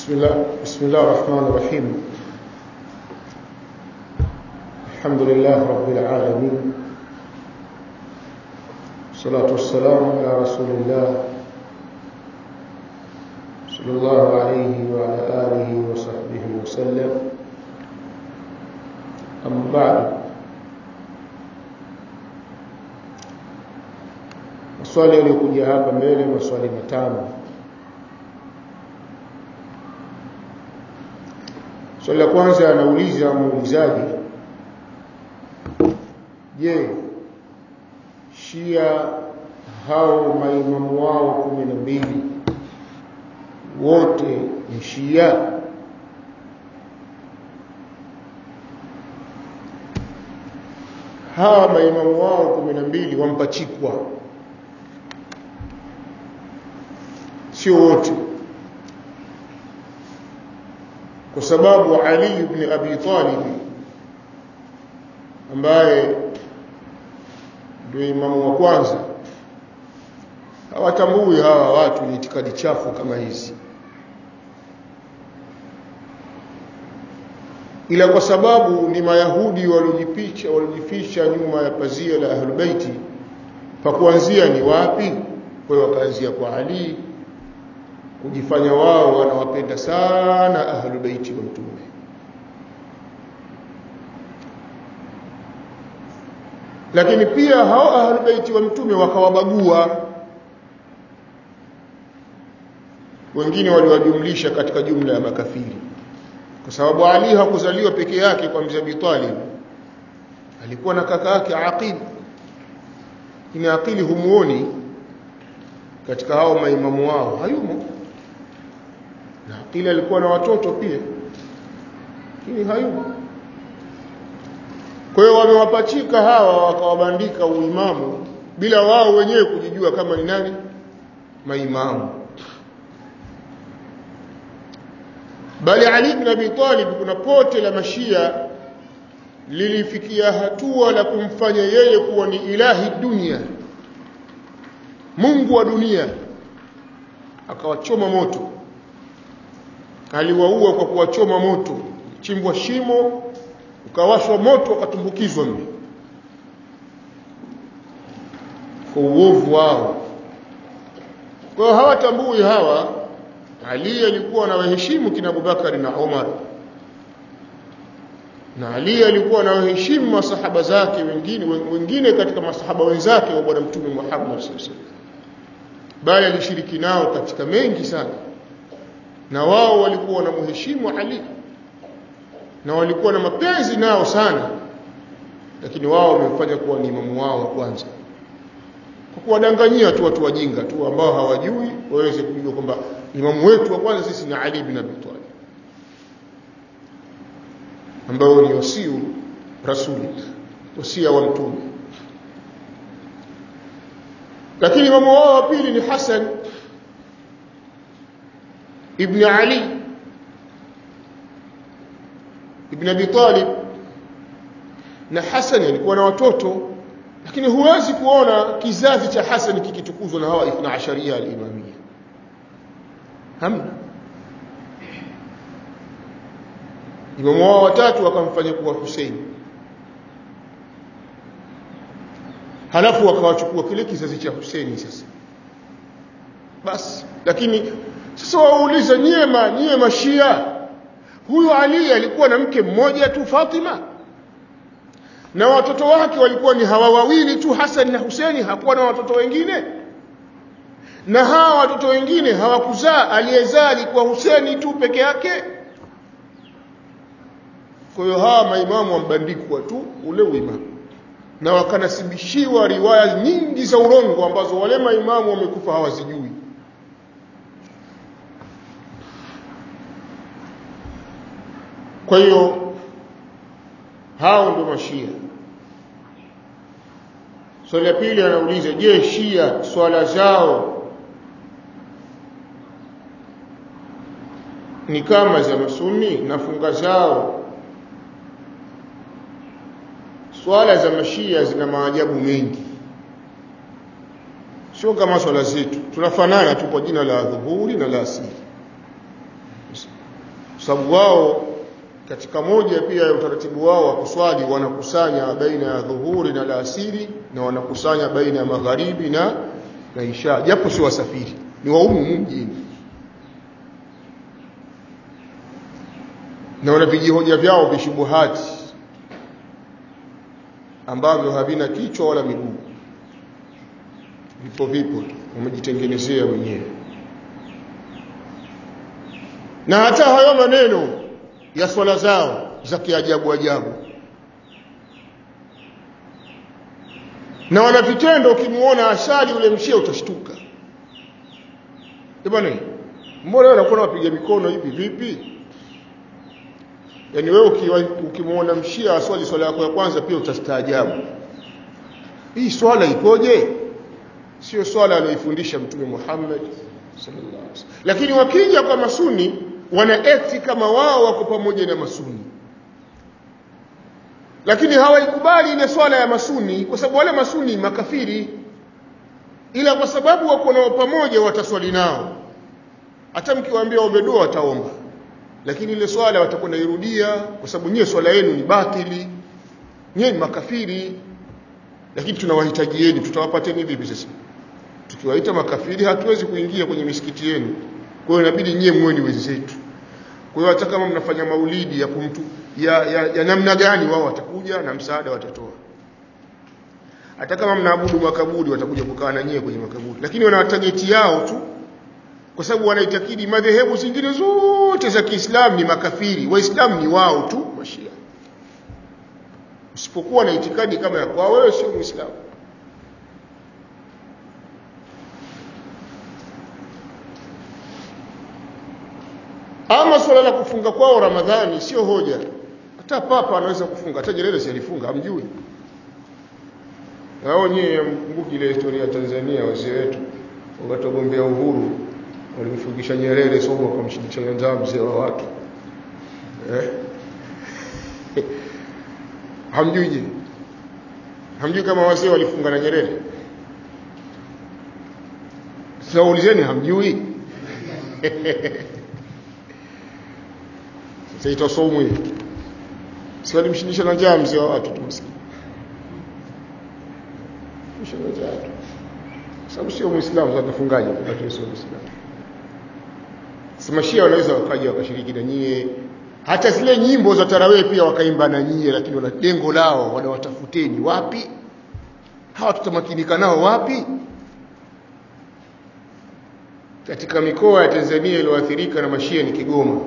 بسم الله بسم الله الرحمن الرحيم الحمد لله رب العالمين الصلاة والسلام على رسول الله صلى الله عليه وعلى آله وصحبه وسلم أما بعد maswali yaliyokuja hapa mbele maswali matano swali la kwanza anauliza muulizaji je shia hao maimamu wao kumi na mbili wote ni shia hawa maimamu wao kumi na mbili wampachikwa sio wote kwa sababu Ali ibn Abi Talib ambaye ndio imamu wa kwanza hawatambui hawa watu ni itikadi chafu kama hizi ila kwa sababu ni mayahudi waliojificha waliojificha nyuma ya pazia la ahlul baiti pa kuanzia ni wapi kwa hiyo wakaanzia kwa Ali kujifanya wao wanawapenda sana ahlul baiti wa mtume lakini pia hao ahlul baiti wa mtume wakawabagua wengine waliwajumlisha katika jumla ya makafiri kwa sababu Ali hakuzaliwa peke yake kwa mzee Abi Talib alikuwa na kaka yake Aqil ni Aqili humuoni katika hao maimamu wao hayumo na Aqili alikuwa na watoto pia lakini hayumo kwa hiyo wamewapachika hawa wakawabandika uimamu bila wao wenyewe kujijua kama ni nani maimamu bali Ali ibn Abi Talib kuna pote la mashia lilifikia hatua la kumfanya yeye kuwa ni ilahi dunia Mungu wa dunia akawachoma moto aliwaua kwa kuwachoma moto chimbwa shimo ukawashwa moto ukatumbukizwa mle kwa uovu wao kwa hiyo hawatambui hawa Ali alikuwa anawaheshimu kina Abubakari na Umar na Ali alikuwa anawaheshimu masahaba zake wengine wengine katika masahaba wenzake wa bwana mtume Muhammad sallallahu alaihi wasallam bali alishiriki nao katika mengi sana na wao walikuwa wanamheshimu Ali na walikuwa na mapenzi nao sana lakini wao wamefanya kuwa ni imamu wao wa kwanza kwa kuwadanganyia tu watu wajinga tu ambao hawajui waweze kujua kwamba imamu wetu wa kwanza sisi ni Ali bin Abi Talib ambao ni wasiu rasuli wasia wa mtume lakini imamu wao wa pili ni Hassan ibn Ali ibn Abi Talib na Hassan alikuwa na watoto lakini huwezi kuona kizazi cha Hassan kikitukuzwa na hawa 12 al-imamia hamna imamu wao watatu wakamfanya kuwa Hussein halafu wakawachukua kile kizazi cha Hussein sasa basi lakini sasa wauliza nyema nyie mashia huyu Ali alikuwa na mke mmoja tu Fatima na watoto wake walikuwa ni hawa wawili tu Hassan na Hussein hakuwa na watoto wengine na hawa watoto wengine hawakuzaa aliyezaa alikuwa Hussein tu peke yake kwa hiyo hawa maimamu wambandikwa tu ule uimamu na wakanasibishiwa riwaya nyingi za urongo ambazo wale maimamu wamekufa hawazijui kwa hiyo hao ndio mashia swali la pili anauliza je shia swala zao ni kama za masuni na funga zao swala za mashia zina maajabu mengi sio kama swala zetu tunafanana tu kwa jina la dhuhuri na la asili sababu wao katika moja pia ya utaratibu wao wa kuswali wanakusanya baina ya dhuhuri na alasiri na wanakusanya baina ya magharibi na na isha japo si wasafiri ni waumu mjini na wana vijihoja vyao vishubuhati ambavyo havina kichwa wala miguu vipo vipo tu wamejitengenezea wenyewe na hata hayo maneno ya swala zao za kiajabu ajabu na wana vitendo ukimuona asali ule mshia utashtuka bwana mbona wewe unakuwa unapiga mikono hivi vipi yaani wewe ukimuona mshia aswali swala yako ya kwanza pia utastaajabu hii swala ikoje sio swala anaifundisha mtume Muhammad sallallahu alaihi wasallam lakini wakija kwa masuni wana eti kama wao wako pamoja na masuni lakini hawaikubali ile swala ya masuni kwa sababu wale masuni makafiri ila kwa sababu wako nao pamoja wataswali nao hata mkiwaambia ombe dua wataomba lakini ile swala watakwenda irudia kwa sababu nyie swala yenu ni batili nyie ni makafiri lakini tunawahitajieni tutawapateni vipi sasa tukiwaita makafiri hatuwezi kuingia kwenye misikiti yenu kwa hiyo inabidi nyie muwe ni wenzetu kwa hiyo hata kama mnafanya maulidi ya kumtu ya, ya, ya namna gani wao watakuja na msaada watatoa hata kama mnaabudu makaburi watakuja kukaa na nyie kwenye makaburi lakini wana tageti yao tu kwa sababu wanaitakidi madhehebu zingine zote za Kiislamu ni makafiri waislamu ni wao tu mashia usipokuwa na itikadi kama ya kwao wewe sio muislamu ama swala la kufunga kwao ramadhani sio hoja hata papa anaweza kufunga hata Nyerere si alifunga hamjui hao nyewe mkumbuki ile historia ya Tanzania wazee wetu wakati wagombea uhuru walimfungisha Nyerere somo akamshindisha njaa mzee wa watu eh hamjui je hamjui kama wazee walifunga na Nyerere sasa ulizeni hamjui sasa itasomwe si walimshindisha na njaa mzee wa watu tu maskini sababu sio muislamu atafungaje wakati sio muislamu Samashia wanaweza wakaja wakashiriki na nyie hata zile nyimbo za tarawih pia wakaimba na nyie lakini wana lengo lao wanawatafuteni wapi hawa tutamakinika nao wapi katika mikoa ya Tanzania iliyoathirika na mashia ni Kigoma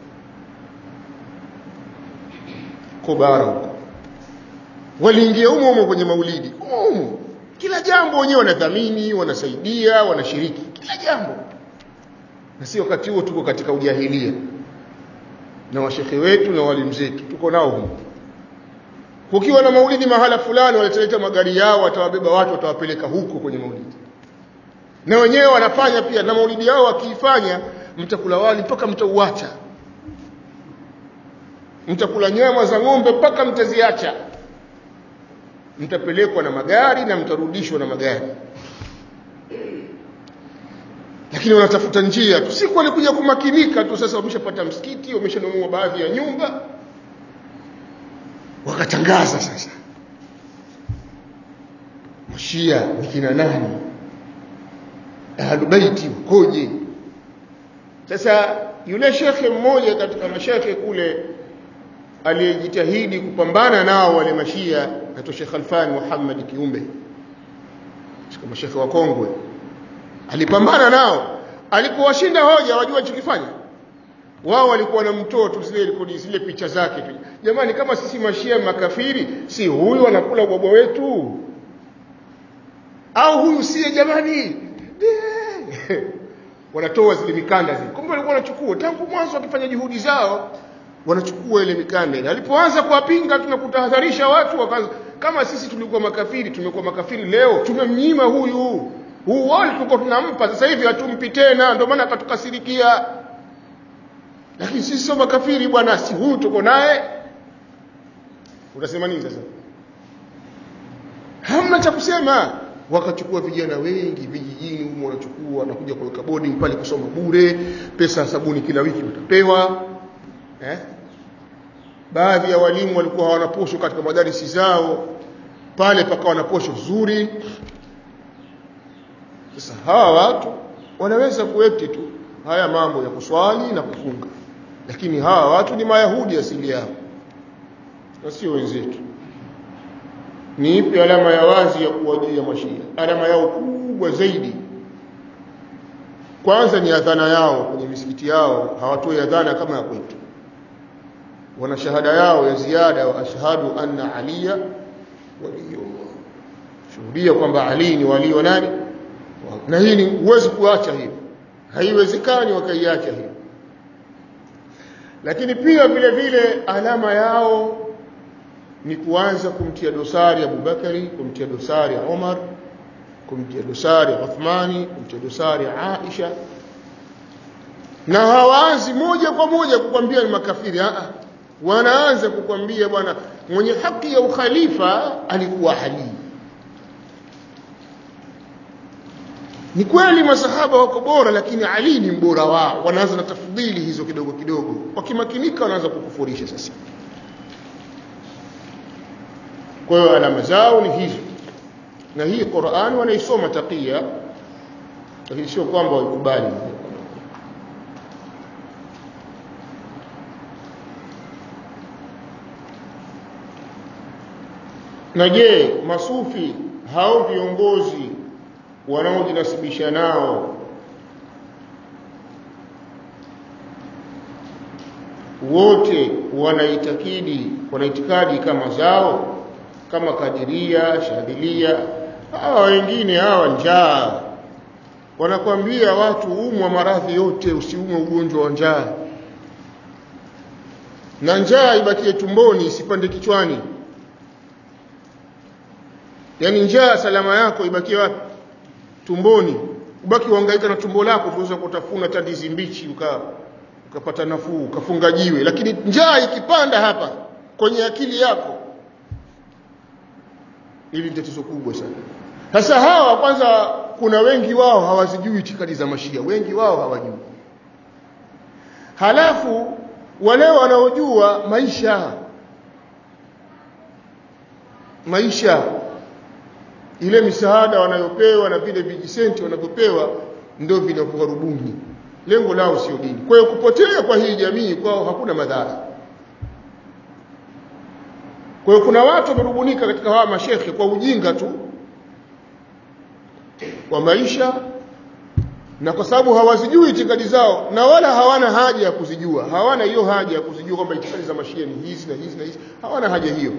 Kobara huko waliingia humo humo kwenye maulidi humo kila jambo wenyewe wanadhamini wanasaidia wanashiriki kila jambo na si wakati huo tuko katika ujahilia na washekhe wetu na walimu zetu tuko nao huko kukiwa na maulidi mahala fulani walitaleta magari yao watawabeba watu watawapeleka huko kwenye maulidi na wenyewe wanafanya pia na maulidi yao wakiifanya mtakula wali mpaka mtauacha mtakula nyama za ng'ombe mpaka mtaziacha mtapelekwa na magari na mtarudishwa na magari lakini wanatafuta njia tu siku walikuja kumakinika tu sasa wameshapata msikiti wameshanunua baadhi ya nyumba wakatangaza sasa mashia ni kina nani ahlubaiti wakoje sasa yule shekhe mmoja katika mashekhe kule aliyejitahidi kupambana nao wale mashia naitwa Sheikh Alfan Muhammad Kiumbe katika mashekhe wa kongwe alipambana nao alipowashinda hoja wajua chokifanya wao walikuwa na mtoto zile rekodi zile picha zake tu jamani kama sisi mashia makafiri si huyu anakula ubwabwa wetu au huyu siye jamani wanatoa zile mikanda zile kumbe walikuwa wanachukua tangu mwanzo wakifanya juhudi zao wanachukua ile mikanda ile alipoanza kuwapinga tunakutahadharisha watu wakaanza kama sisi tulikuwa makafiri tumekuwa makafiri leo tumemnyima huyu huu wali tulikuwa tunampa sasa hivi hatumpi tena ndio maana akatukasirikia lakini sisi sio makafiri bwana si huyu tuko naye utasema nini sasa hamna cha kusema wakachukua vijana wengi vijijini humo wanachukua wanakuja kuweka boarding pale kusoma bure pesa sabuni kila wiki utapewa eh? baadhi ya walimu walikuwa hawana posho katika madarisi zao pale pakawa na posho nzuri sasa hawa watu wanaweza kuekti tu haya mambo ya kuswali na kufunga lakini hawa watu ni mayahudi asili yao na sio wenzetu ni ipi alama ya wazi ya kuwajia mashia alama yao kubwa zaidi kwanza ni adhana yao kwenye misikiti yao hawatoi adhana kama ya kwetu wana shahada yao ya ziada wa ashhadu anna aliya waliyullah shuhudia kwamba ali ni wali wa nani na hii ni huwezi kuacha hiyo haiwezekani wakaiacha hiyo lakini pia vile vile alama yao ni kuanza kumtia dosari Abubakari kumtia dosari Umar kumtia dosari Uthmani kumtia dosari Aisha na hawaanzi moja kwa moja kukwambia ni makafiri a wanaanza kukwambia bwana mwenye haki ya ukhalifa alikuwa Ali ni kweli masahaba wako bora lakini Ali ni mbora wao wanaanza na tafdhili hizo kidogo kidogo wakimakinika wanaanza kukufurisha sasa kwa hiyo alama zao ni hizo na hii Qur'an wanaisoma takia lakini sio kwamba waikubali na je masufi hao viongozi wanaojinasibisha nao wote wanaitakidi wanaitikadi kama zao kama kadiria shadilia hawa wengine hawa njaa wanakwambia watu umwa maradhi yote usiumwe ugonjwa wa njaa na njaa ibakie tumboni isipande kichwani yaani njaa salama yako ibakie wapi tumboni ubaki uhangaika na tumbo lako tuweza kutafuna tandizi mbichi uka ukapata nafuu ukafunga jiwe lakini njaa ikipanda hapa kwenye akili yako hili ni tatizo kubwa sana sasa hawa kwanza kuna wengi wao hawazijui itikadi za mashia wengi wao hawajui halafu wale wanaojua maisha maisha ile misaada wanayopewa na vile vijisenti wanavyopewa ndio vinavyorubuni lengo lao sio dini kwa hiyo kupotea kwa hii jamii kwao hakuna madhara kwa hiyo kuna watu wamerubunika katika hawa mashekhe kwa ujinga tu wa maisha na kwa sababu hawazijui itikadi zao na wala hawana haja ya kuzijua hawana hiyo haja ya kuzijua kwamba itikadi za mashia ni hizi na hizi na hizi hawana haja hiyo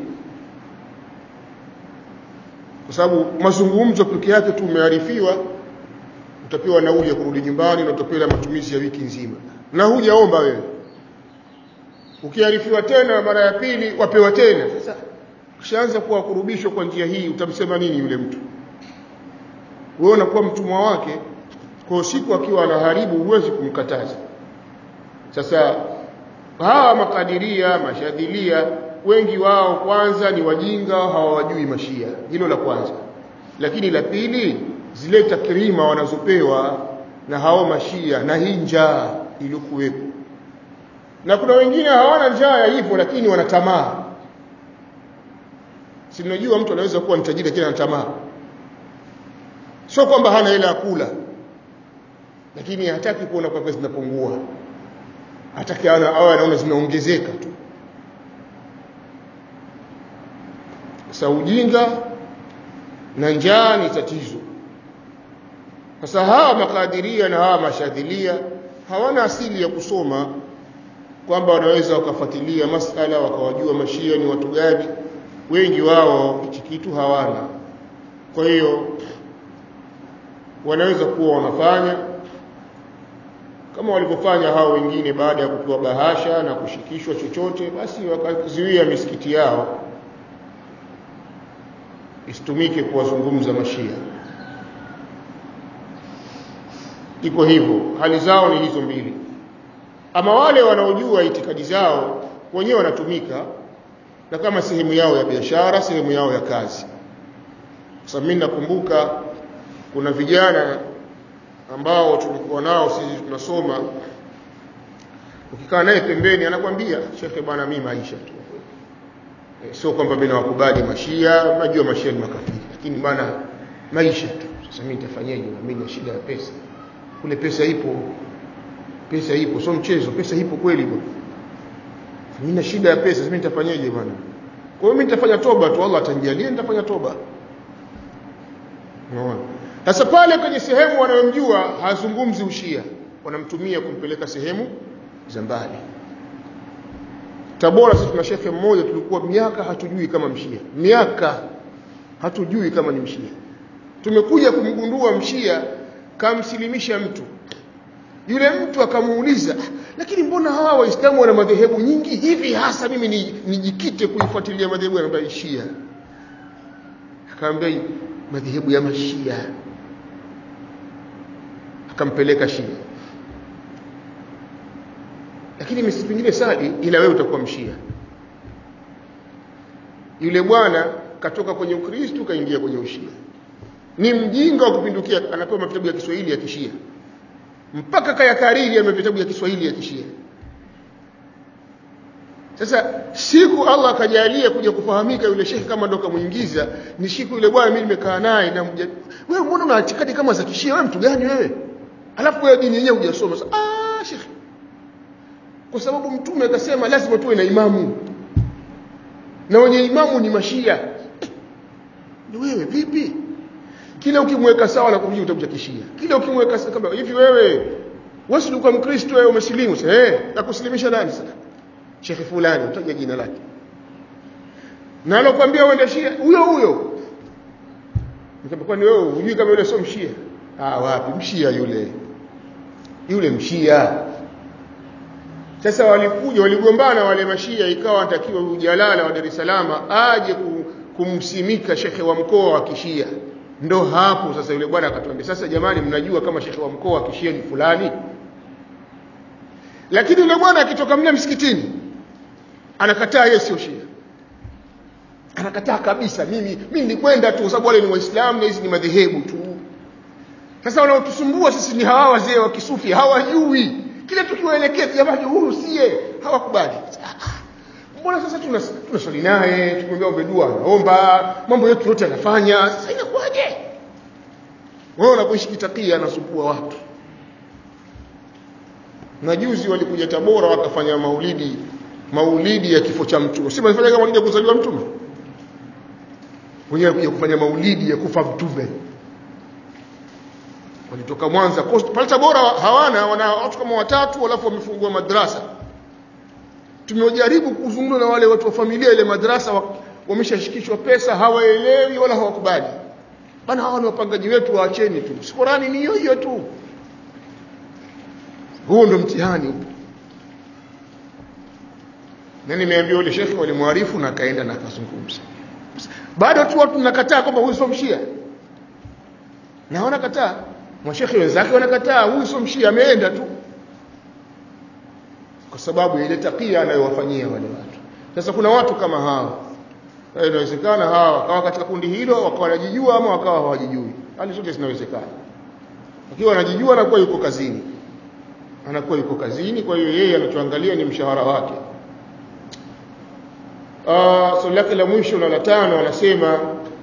kwa sababu mazungumzo peke yake tu umearifiwa utapewa nauli ya kurudi nyumbani na utapewa matumizi ya wiki nzima na hujaomba wewe ukiarifiwa tena mara ya pili wapewa tena sasa ukishaanza kuwa kurubishwa kwa njia hii utamsema nini yule mtu wewe unakuwa mtumwa wake kwa siku akiwa anaharibu huwezi kumkataza sasa hawa makadiria mashadhilia wengi wao kwanza ni wajinga hawawajui mashia hilo la kwanza lakini la pili zile takrima wanazopewa na hao mashia na hii njaa iliyokuwepo na kuna wengine hawana njaa ya hivyo lakini wana tamaa si mnajua mtu anaweza kuwa ni tajiri lakini ana tamaa sio kwamba hana hela ya kula lakini hataki kuona kwamba zinapungua hataki awe anaona zinaongezeka tu sasa ujinga na njaa ni tatizo sasa hawa makadiria na hawa mashadhilia hawana asili ya kusoma kwamba wanaweza wakafuatilia masala wakawajua mashia ni watu gani wengi wao hichi kitu hawana kwa hiyo wanaweza kuwa wanafanya kama walivyofanya hao wengine baada ya kupewa bahasha na kushikishwa chochote basi wakazuia misikiti yao isitumike kuwazungumza mashia iko hivyo hali zao ni hizo mbili ama wale wanaojua itikadi zao wenyewe wanatumika na kama sehemu yao ya biashara sehemu yao ya kazi sasa mimi nakumbuka kuna vijana ambao tulikuwa nao sisi tunasoma ukikaa naye pembeni anakwambia shekhe bwana mimi maisha tu e, sio kwamba mimi nawakubali mashia najua mashia ni makafiri lakini bwana maisha tu sasa mimi nitafanyaje na mimi na shida ya pesa kule pesa ipo pesa ipo sio mchezo pesa ipo kweli bwana mimi na shida ya pesa sasa mimi nitafanyaje bwana kwa hiyo mimi nitafanya toba tu Allah atanijalia nitafanya toba unaona sasa pale kwenye sehemu wanayomjua hazungumzi ushia wanamtumia kumpeleka sehemu za mbali Tabora sisi tuna shekhe mmoja tulikuwa miaka hatujui kama mshia miaka hatujui kama ni mshia tumekuja kumgundua mshia kamsilimisha mtu yule mtu akamuuliza lakini mbona hawa waislamu wana madhehebu nyingi hivi hasa mimi nijikite kuifuatilia madhehebu ya shia akaambia madhehebu ya mashia akampeleka shia lakini misi pengine sadi ila wewe utakuwa mshia yule bwana katoka kwenye ukristu kaingia kwenye ushia ni mjinga wa kupindukia anapewa vitabu ya Kiswahili ya kishia mpaka kaya kariri ya vitabu ya Kiswahili ya kishia sasa siku Allah akajalia kuja kufahamika yule shekhi kama ndo kamuingiza ni siku yule bwana mimi nimekaa naye na mja wewe mbona una itikadi kama za kishia wewe mtu gani wewe alafu wewe dini yenyewe hujasoma ah shekhi kwa sababu mtume akasema lazima tuwe na imamu na wenye imamu ni mashia ni wewe vipi kila ukimweka sawa na kumjia utakuja kishia kila ukimweka sawa kama hivi wewe wewe ulikuwa mkristo wewe umesilimu sasa eh nakusilimisha nani sasa shekhi fulani utaja jina lake na alokuambia uende shia huyo huyo nikamwambia ni wewe hujui kama yule sio mshia ah wapi mshia yule yule mshia sasa walikuja waligombana wale mashia ikawa anatakiwa ujalala wa Dar es Salaam aje kumsimika shekhe wa mkoa wa kishia ndo hapo sasa yule bwana akatuambia sasa jamani mnajua kama shekhe wa mkoa wa kishia ni fulani lakini yule bwana akitoka mle msikitini anakataa yeye sio shia anakataa kabisa mimi mimi nilikwenda tu sababu wale ni waislamu na hizi ni madhehebu tu sasa wanaotusumbua sisi ni hawa wazee wa kisufi hawajui kile tukiwaelekeza jamani huyu siye hawakubali mbona sasa tunaswali naye tukimwambia ombe dua anaomba mambo yetu yote anafanya sasa inakuwaje wewe unapoishi kitakia anasumbua watu na juzi walikuja Tabora wakafanya maulidi maulidi ya kifo cha mtume si walifanya maulidi ya kuzaliwa mtume wenyewe kuja kufanya maulidi ya kufa mtume walitoka Mwanza pale Tabora hawana wana watu kama watatu alafu wamefungua madrasa tumejaribu kuzungumza na wale watu wa familia ile madrasa wameshashikishwa pesa hawaelewi wala hawakubali bana hawa ni wapangaji wetu waacheni tu Qurani ni hiyo hiyo tu huo ndo mtihani huo na nimeambia yule shekhi walimwarifu na akaenda na akazungumza bado tu watu nakataa kwamba huyu sio mshia na wanakataa mashekhi wenzake wanakataa huyu sio mshia ameenda tu kwa sababu ya ile takia anayowafanyia wale watu sasa kuna watu kama hawa inawezekana hawa wakawa katika kundi hilo wakawa wanajijua ama wakawa hawajijui hali zote zinawezekana akiwa anajijua anakuwa yuko kazini anakuwa yuko kazini kwa hiyo yeye anachoangalia ni mshahara wake uh, swali lake la mwisho na la tano anasema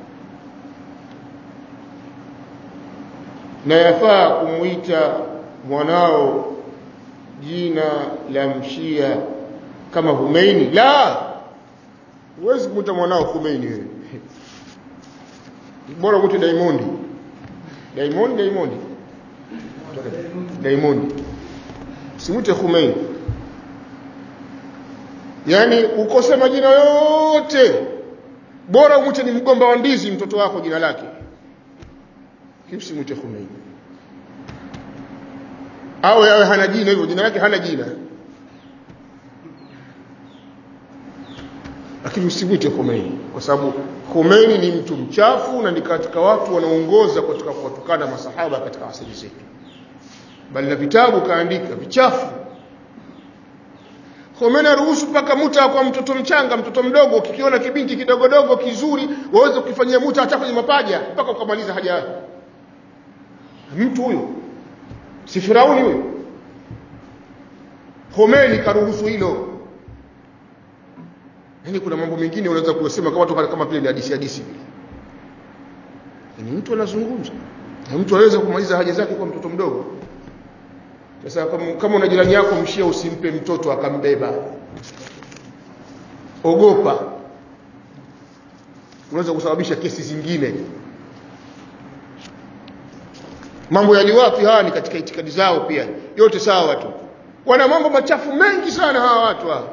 na yafaa kumwita mwanao jina la mshia kama Humeini la huwezi kumwita mwanao Humeini wewe bora mwite Diamond Diamond Diamond Diamond simwite Humeini yani ukose majina yote bora umwite ni mgomba wa ndizi mtoto wako jina lake kimsimwite Humeini au yawe hana jina hivyo jina lake hana jina lakini usimwite Khomeini kwa sababu Khomeini ni mtu mchafu na ni katika watu wanaongoza katika kuwatukana masahaba katika asili zetu bali na vitabu kaandika vichafu Khomeini aruhusu mpaka muta kwa mtoto mchanga mtoto mdogo ukikiona kibinti kidogodogo kizuri waweze kukifanyia muta hata kwenye mapaja mpaka ukamaliza haja yake mtu huyo si Firauni huyo Khomeini karuhusu hilo yani kuna mambo mengine unaweza kusema kama watu kama vile ni hadithi hadithi vile ni mtu anazungumza na mtu anaweza kumaliza haja zake kwa mtoto mdogo sasa kama, kama una jirani yako mshia usimpe mtoto akambeba ogopa unaweza kusababisha kesi zingine mambo ya liwafi haya ni katika itikadi zao pia yote sawa tu wana mambo machafu mengi sana hawa watu hawa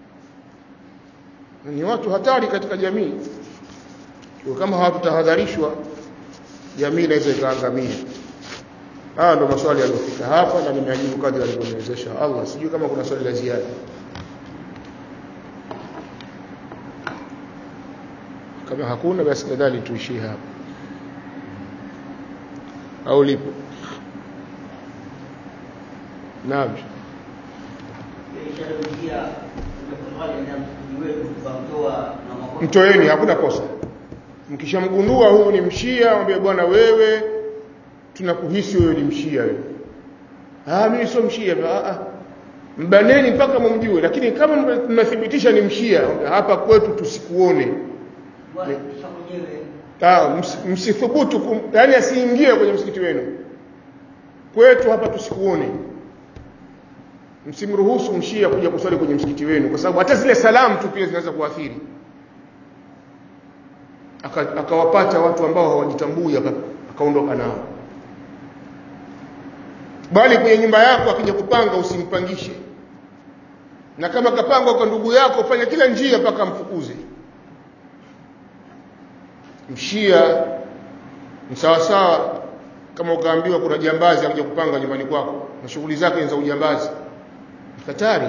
ni watu hatari katika jamii kwa kama hawatutahadharishwa jamii inaweza ikaangamia haya ndo maswali yaliyofika hapa na nimeajibu kadri alivyoniwezesha Allah sijui kama kuna swali la ziada kama hakuna basi nadhani tuishie hapa au lipo naam mtoeni hakuna kosa mkishamgundua huyu ni mshia mwambie bwana wewe tunakuhisi wewe ni mshia wewe ah mimi sio mshia ah ah mbaneni mpaka mumjue lakini kama mnathibitisha ni mshia hapa kwetu tusikuone ah msithubutu yani asiingie kwenye msikiti wenu kwetu hapa tusikuone msimruhusu mshia kuja kuswali kwenye msikiti wenu kwa sababu hata zile salamu tu pia zinaweza kuathiri akawapata aka watu ambao hawajitambui akaondoka nao bali kwenye nyumba yako akija kupanga usimpangishe na kama kapangwa kwa ndugu yako fanya kila njia mpaka mfukuze mshia msawasawa kama ukaambiwa kuna jambazi akija kupanga nyumbani kwako na shughuli zake za ujambazi hatari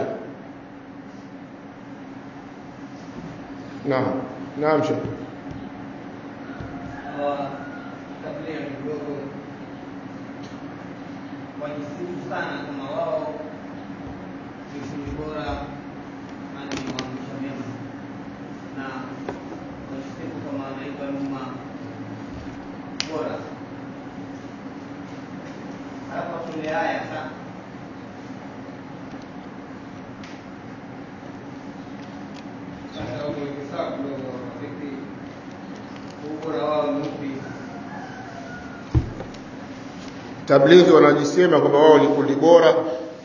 naam naam shekhi kabla ya kidogo wajisifu sana kama wao ni kundi bora na ni waamrisha mema na wajisifu kama wanaipa nyuma bora halafu tule haya sana sasa umeweke sawa kidogo vipi ubora wao ni upi tablighi wanajisema kwamba wao ni kundi bora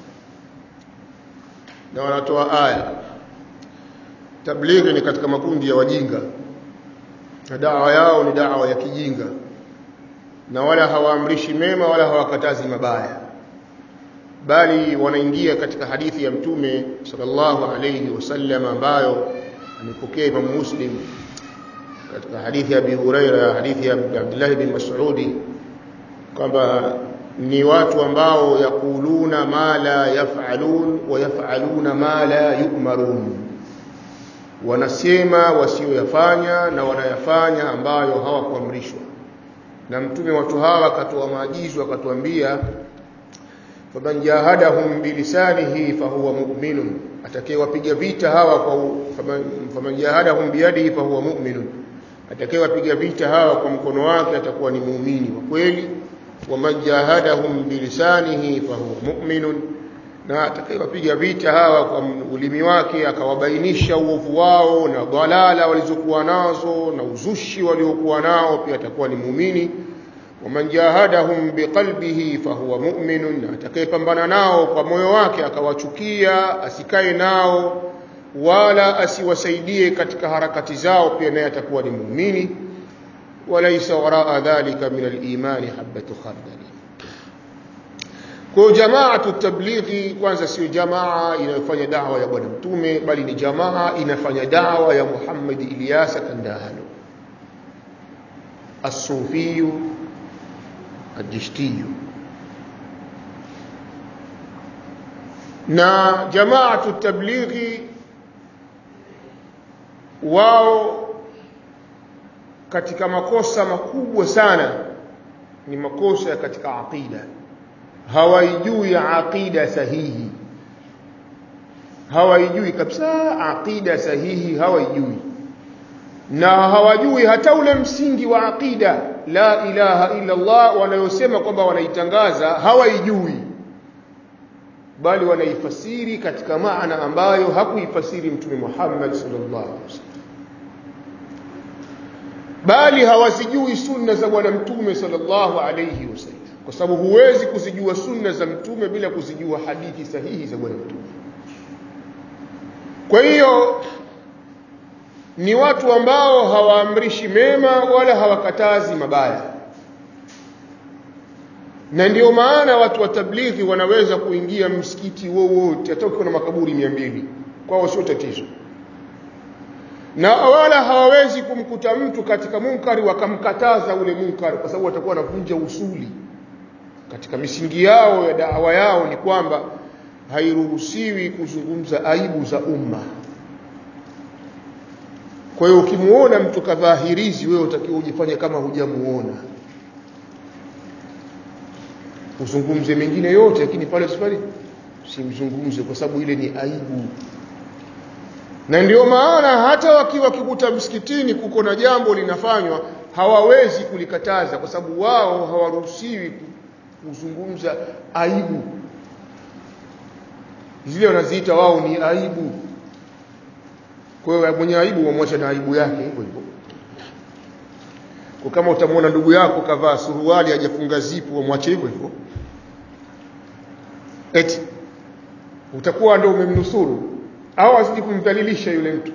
na wanatoa aya tablighi ni katika makundi ya wajinga na dawa yao ni dawa ya kijinga na wala hawaamrishi mema wala hawakatazi mabaya bali wanaingia katika hadithi ya mtume sallallahu alayhi wasallam ambayo amepokea Imam Muslim katika hadithi ya Abi Huraira hadithi ya Abdullah bin Mas'udi kwamba ni watu ambao yakuluna ma la yafalun wa yafaluna ma la yu'marun wanasema wasioyafanya na wanayafanya ambayo hawakuamrishwa na mtume watu hawa akatoa maagizo akatuambia faman jahadahum bilisanihi fahuwa mu'minun atakayewapiga vita hawa kwa faman, faman jahadahum biyadihi fahuwa mu'minun atakayewapiga vita hawa kwa mkono wake atakuwa ni muumini wa kweli waman jahadahum bilisanihi fahuwa mu'minun na atakayewapiga vita hawa kwa ulimi wake akawabainisha uovu wao na dhalala walizokuwa nazo na uzushi waliokuwa nao pia atakuwa ni muumini waman jahadahum biqalbihi fahuwa mu'minun na atakayepambana nao kwa moyo wake akawachukia asikae nao wala asiwasaidie katika harakati zao pia naye atakuwa ni muumini walaysa waraa dhalika min al-imani habatu khardali kwa jamaatu tablighi kwanza sio jamaa inayofanya dawa ya bwana mtume bali ni jamaa inafanya dawa ya Muhammad Ilyasa Kandahalo as-sufiyu الجشتي na jamaatu tablighi wao katika makosa makubwa sana ni makosa katika aqida hawaijui aqida sahihi hawaijui kabisa aqida sahihi hawaijui na hawajui hata ule msingi wa aqida la ilaha illa Allah wanayosema kwamba wanaitangaza hawaijui bali wanaifasiri katika maana ambayo hakuifasiri mtume Muhammad sallallahu alaihi wasallam bali hawazijui sunna za bwana mtume sallallahu alaihi wasallam kwa sababu huwezi kuzijua sunna za mtume bila kuzijua hadithi sahihi za bwana mtume kwa hiyo ni watu ambao hawaamrishi mema wala hawakatazi mabaya na ndio maana watu wa tablighi wanaweza kuingia msikiti wowote hata ukiwa na makaburi mia mbili kwao sio tatizo na wala hawawezi kumkuta mtu katika munkari wakamkataza ule munkari kwa sababu watakuwa wanavunja usuli katika misingi yao ya dawa yao ni kwamba hairuhusiwi kuzungumza aibu za umma kwa hiyo ukimuona mtu kadhahirizi wewe utakiwa ujifanye kama hujamuona uzungumze mengine yote lakini pale sifari simzungumze kwa sababu ile ni aibu na ndio maana hata wakiwa kikuta msikitini kuko na jambo linafanywa hawawezi kulikataza kwa sababu wao hawaruhusiwi kuzungumza aibu zile wanaziita wao ni aibu kwa hiyo mwenye aibu wamwacha na aibu yake hivyo hivyo kwa kama utamwona ndugu yako kavaa suruali hajafunga zipu wamwache hivyo hivyo eti utakuwa ndio umemnusuru au azidi kumdhalilisha yule mtu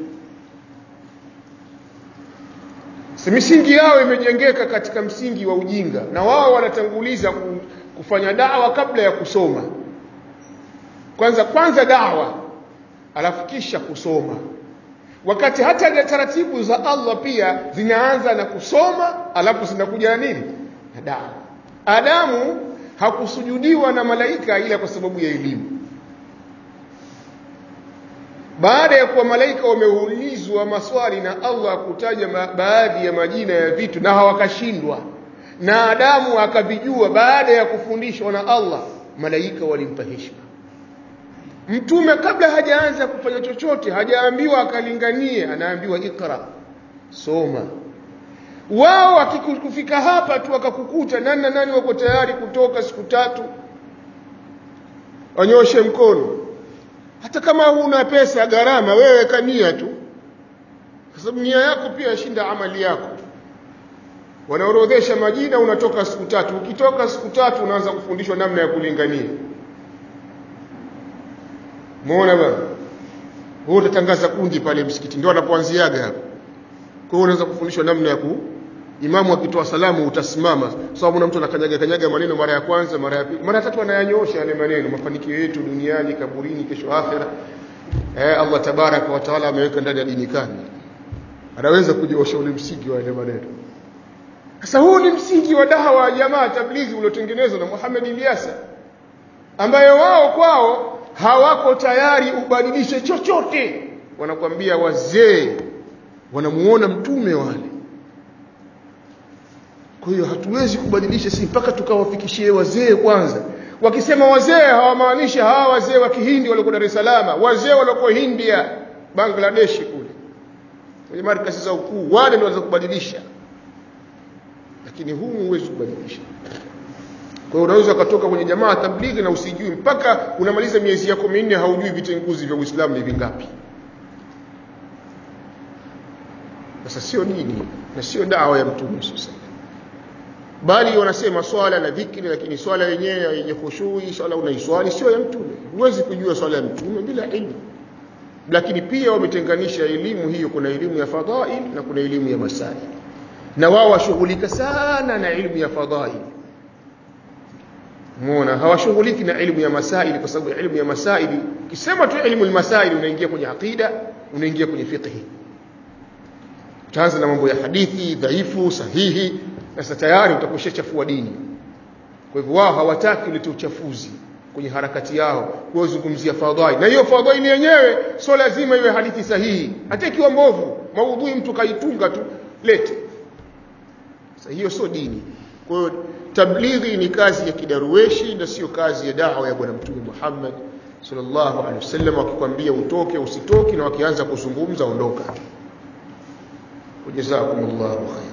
misingi yao imejengeka katika msingi wa ujinga na wao wanatanguliza kufanya dawa kabla ya kusoma kwanza kwanza dawa alafu kisha kusoma wakati hata taratibu za Allah pia zinaanza na kusoma alafu zinakuja na nini na dawa Adamu hakusujudiwa na malaika ila kwa sababu ya elimu baada ya kuwa malaika wameulizwa maswali na Allah kutaja baadhi ya majina ya vitu na hawakashindwa na Adamu akavijua baada ya kufundishwa na Allah malaika walimpa heshima mtume kabla hajaanza kufanya chochote hajaambiwa akalinganie anaambiwa ikra soma wao akikufika hapa tu akakukuta nani na nani wako tayari kutoka siku tatu wanyoshe mkono hata kama huna pesa gharama wewe kania tu kwa sababu nia yako pia yashinda amali yako wanaorodhesha majina unatoka siku tatu ukitoka siku tatu unaanza kufundishwa namna ya kulingania muona bwana wewe utatangaza kundi pale msikiti ndio anapoanziaga hapo kwa hiyo unaweza kufundishwa namna ya ku imamu akitoa salamu utasimama sababu so, mtu anakanyaga kanyaga maneno mara ya kwanza mara ya pili mara ya tatu anayanyosha yale maneno mafanikio yetu duniani kaburini kesho akhera eh Allah tabaraka wa taala ameweka ndani ya dini kani anaweza kujiosha ule msingi wa yale maneno sasa huu ni msingi wa dawa ya jamaa tablighi uliotengenezwa na Muhammad Ilyasa ambayo wao kwao hawako tayari ubadilishe chochote wanakwambia wazee wanamuona mtume wale kwa hiyo hatuwezi kubadilisha si mpaka tukawafikishie wazee kwanza wakisema wazee hawamaanishi hawa wazee wa kihindi waliokuwa Dar es Salaam wazee waliokuwa India Bangladesh kule kwenye markasi za ukuu wale ndio waweza kubadilisha lakini humu huwezi kubadilisha kwa hiyo unaweza ukatoka kwenye jamaa tablighi na usijui mpaka unamaliza miezi yako minne haujui vitenguzi vya Uislamu ni vingapi sasa sio dini na sio dawa ya mtume sasa bali wanasema swala na dhikri lakini swala yenyewe yenye khushui swala unaiswali sio ya mtume huwezi kujua swala ya mtume bila ilmu lakini pia wametenganisha elimu hiyo kuna elimu ya fadhail na kuna elimu ya masail na wao washughulika sana na elimu ya fadhail muona hawashughuliki na elimu ya masaili kwa sababu elimu ya masaili ukisema tu elimu almasaili unaingia kwenye aqida unaingia kwenye fiqh utaanza na mambo ya hadithi dhaifu sahihi na sasa tayari utakushachafua dini kwa hivyo wao hawataki ulete uchafuzi kwenye harakati yao kuzungumzia fadhaili na hiyo fadhaili yenyewe sio lazima iwe hadithi sahihi hata ikiwa mbovu maudhui mtu kaitunga tu lete sasa hiyo sio dini kwa hiyo tablighi ni kazi ya kidaruweshi na sio kazi ya dawa ya bwana mtume Muhammad sallallahu alaihi wasallam wakikwambia utoke usitoki na wakianza kuzungumza ondoka jazakumullahu khair